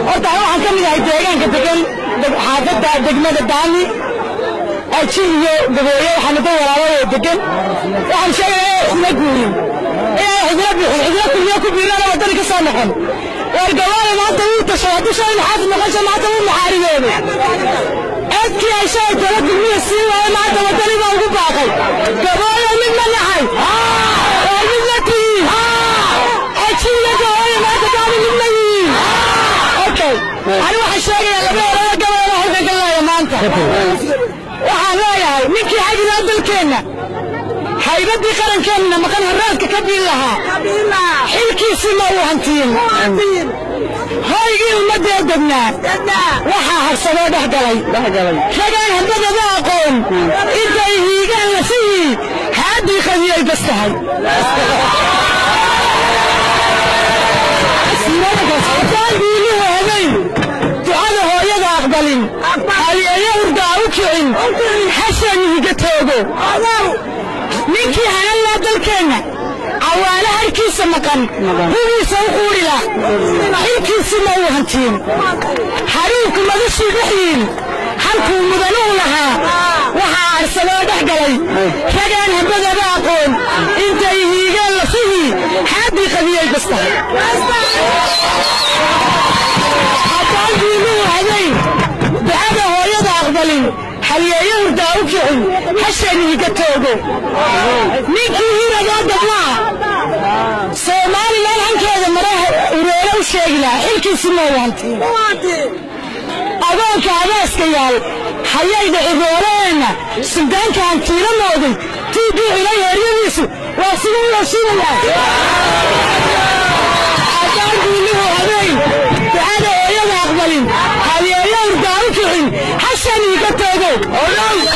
horta waxaan ka mid ahay deegaanka degan xaafadda degmada daami aji iyo gabooye waxaana da walaalo degan waxaan sheegaya isma guurin inaan xidlo bixin xidlo kulmiyo ku biirana waddani ka soo noqon war gabaale maanta wuu tashay hadduu shalay maxaafid noqosha maanta wuu maxaariyooday codkii ay shalay tala kulmiya sii waaye maanta waddani baa ugu baaqay gabooye mid ma nahay waa mid la tihiin aji iyo gabooye maanta daami mid ma yihiin okay ani waxaan sheegayaa laba eraya gabayla halkan ka leeya maanta waxaan leeyahay ninkii xagilaa dalkeenna haybadii qarankeenna maqan haraadka ka biin lahaa xilkiisii ma uu hantiin hoygii ummadee degnaa waxaa harsadoo dhex galay ragaan hambadaba aqoon intay hiigaan lasihii haadii qadiyay bas tahay biiluhu habayn ducada hooyada aqbalin haliyeeyo hurdaa u kicin xashan higa toogo ninkii hanallaa dalkeenna cawaale harkiisa maqan hubiisa u quudhila xilkiisi ma uu hantiin haruunku madashii dhexyiin halkuu mudanuhu lahaa waxaa arsadoo dhex galay ragaan hambadaba aqoon intay hiigeen lafihii xaaddii qadiyay bas tahay haddaan diimuhu hadayn ducada hooyada aqbalin halyeeyo hurdaa u kicin hashanihiga toogo ninkii hiragaa dabnaa soomaalilan hankeeda maraha ureero u sheegi lahaa xilkiisi ma waantiin agoonka abaaska yaal hayayda cirooreenna suldaanka hantiila mooday tii duucila yeeryadiisu waa siduu yeeshiinayaa haddaan diinuhu habeyn ducada hooyada aqbalin halyeeyo hurdaa u kicin hashaniiga toogo